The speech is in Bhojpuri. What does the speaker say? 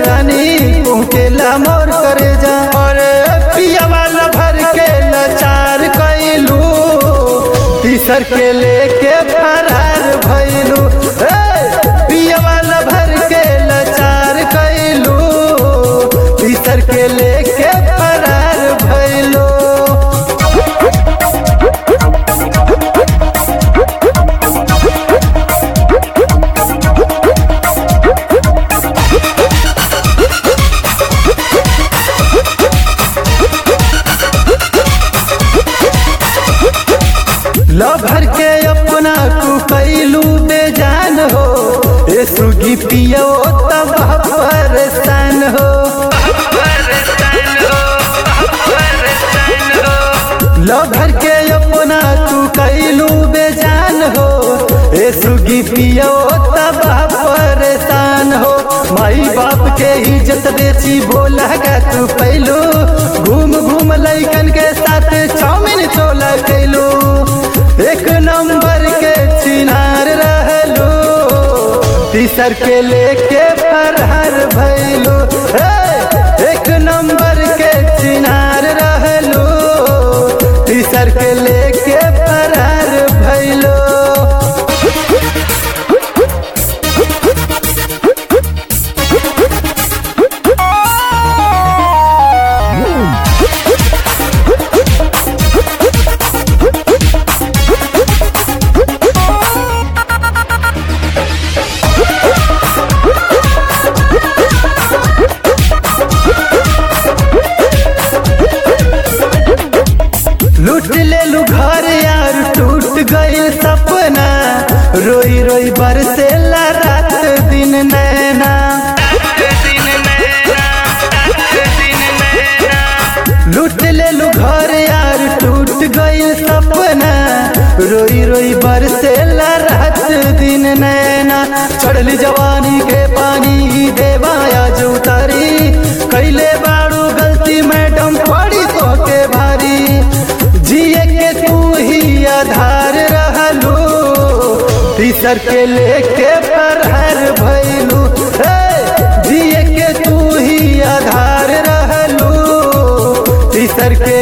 रानी पहुँचेला मोर करे जा और पिया वाला भर के लाचार कैलू तीसर के लेके फरार भैलू पिया वाला भर के लाचार कैलू तीसर के लेके फरार भैलू लभर के अपना तू कैलू बेजान हो ए सुगी पियो तब परेशान हो लभर के अपना तू कैलू बेजान हो ए सुगी पियो तब परेशान हो माई बाप के इज्जत बेची बोला का तू पैलू घूम घूम लैकन के साथ चाउमिन चोला कैलू एक नंबर के चिनार रहलू तीसर के लेके फरहर भैलू एक नंबर के चिनार रहलू तीसर के लेके फरहर भैलू लूट ले लू घर यार टूट गई सपना रोई रोई बरसे रात दिन नैना लूट ले लू घर यार टूट गई सपना रोई रोई बरसे रात दिन नैना चढ़ली जवानी के पानी देवाया जो उतारी कैले बाड़ू गलती मैडम पड़ी तो के भारी जिए के तू ही आधार रहलू तीसर के लेके फरहर भैलू जिए के तू ही आधार रहलू तीसर के